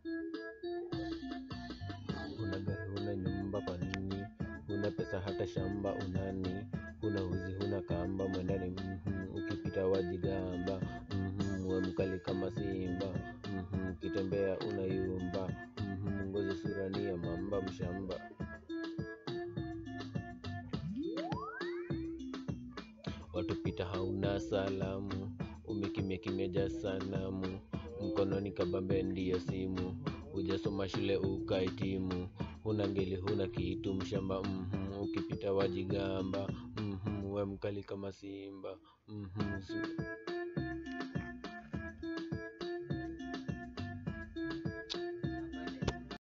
Una gari huna nyumba kwa nini? Huna pesa hata shamba unani? Huna uzi huna kamba mwendani mhm, ukipita wajigamba mhm, we mkali kama simba mhm, ukitembea unayumba mhm, ngozi sura ni ya mamba mshamba. Watupita hauna salamu, umekimya kimeja sanamu, mkononi kabambe ndiyo simu, hujasoma shule ukahitimu, huna ngeli huna kitu mshamba mhm, ukipita wajigamba mhm, we mkali kama simba mhm.